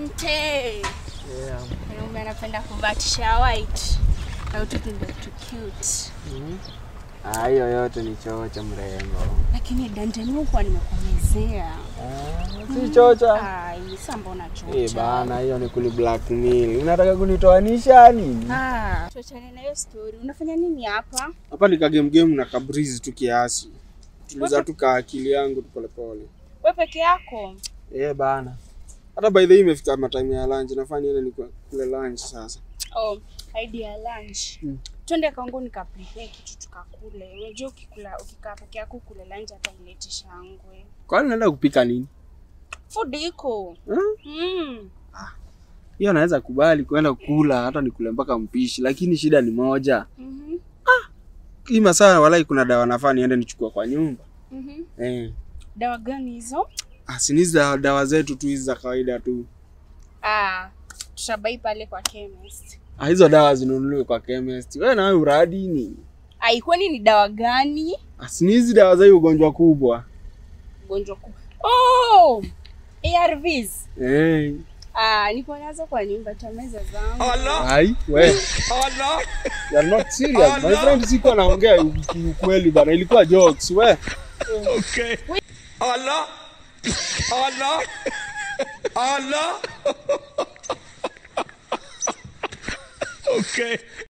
Asante. Yeah. Mwanaume anapenda kuvatisha white. Na ututu ndio tu cute. Mhm. Ah, hiyo yote ni chocha mrembo. Lakini Dante mimi kwa nimekomezea. Si chocha. Ai, sasa mbona chocha? Eh, bana hiyo ni kuli blackmail. Unataka kunitoanisha nini? Ah, tuachane na hiyo story. Unafanya nini hapa? Hapa ni kagame game na kabrizi tu kiasi. Tuliza tu ka akili yangu tu polepole. Wewe peke yako? Eh, bana. Hata by the way imefika matime ya lunch. Nafaa niende nikule lunch sasa. Oh, idea ya lunch. Mm. Twende kwangu nikaprepare kitu tukakule. Unajua ukikula ukikaa peke yako kule lunch hata ileti shangwe. Kwani naenda kupika nini? Food iko. Hmm? Mm. Hiyo naweza kubali kwenda kula hata nikule mpaka mpishi, lakini shida ni moja. Mhm. Hii masaa walai kuna dawa nafaa niende nichukua kwa nyumba. Mhm. Eh. Dawa gani hizo? Ah, si ni hizi dawa, dawa zetu tu hizi za kawaida tu. Ah, tutabai pale kwa chemist. Ah, hizo dawa zinunuliwe kwa chemist. Wewe nawe uradi nini? Ai, kwani ni dawa gani? Ah, si ni hizi dawa za hii ugonjwa kubwa. Ugonjwa kubwa. Oh! ARVs. Eh. Ah, niko nazo kwa nyumba tameza zangu. Hai, we. You are not serious. My friend siko naongea ukweli bana. Ilikuwa jokes, we. Allah Allah Allah Okay